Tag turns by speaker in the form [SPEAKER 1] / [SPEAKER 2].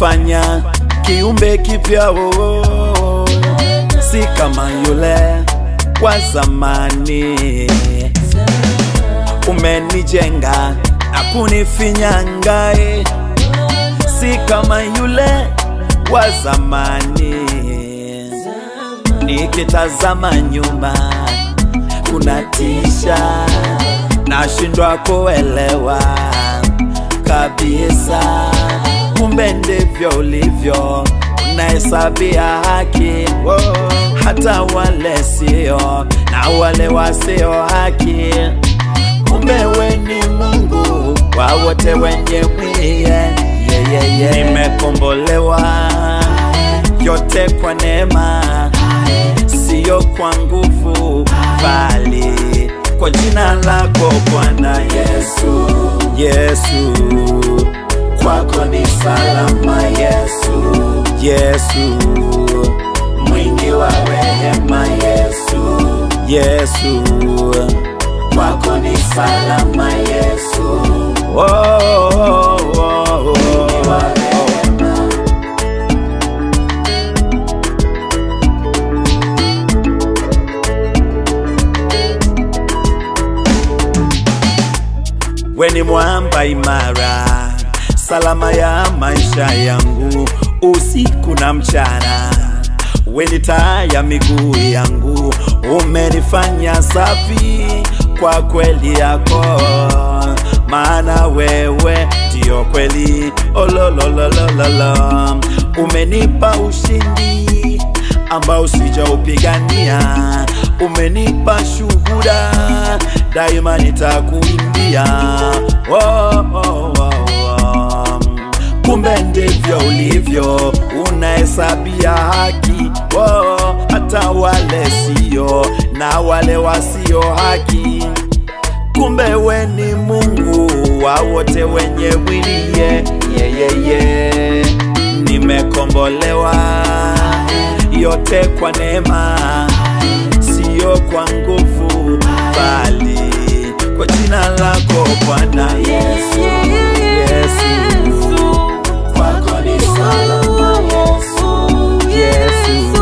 [SPEAKER 1] umenifanya kiumbe kipya oh, si kama yule wa zamani. Umenijenga na kunifinyanga, eh, si kama yule wa zamani. Nikitazama nyuma kunatisha, nashindwa kuelewa kabisa, kumbe ndivyo ulivyo, unahesabia haki oh, hata wale sio na wale wasio haki. Kumbe we ni Mungu wa wote wenye mwili yeah, yeah, yeah. Nimekombolewa yote kwa neema, siyo kwa nguvu, bali kwa jina lako Bwana Yesu. Yesu, kwako ni salama Yesu. Yesu, mwingi wa rehema Yesu. Yesu, kwako ni salama Yesu. Oh, oh, oh, oh. Mwingi wa rehema. We ni mwamba imara, salama ya maisha yangu, usiku na mchana. We ni taa ya miguu yangu, umenifanya safi kwa kweli yako, maana wewe ndio kweli. Olololololo, umenipa ushindi ambao sijaupigania, umenipa shuhuda, daima nitakuimbia. Oh, oh, oh, oh. Kumbe ndivyo ulivyo, unahesabia haki oh, hata wale sio na wale wasio haki. Kumbe we ni Mungu wa wote wenye mwili ye, ye, ye, ye. Nimekombolewa yote kwa neema, siyo kwa nguvu, bali kwa jina lako Bwana Yesu. Yesu, kwako ni salama Yesu. Yesu,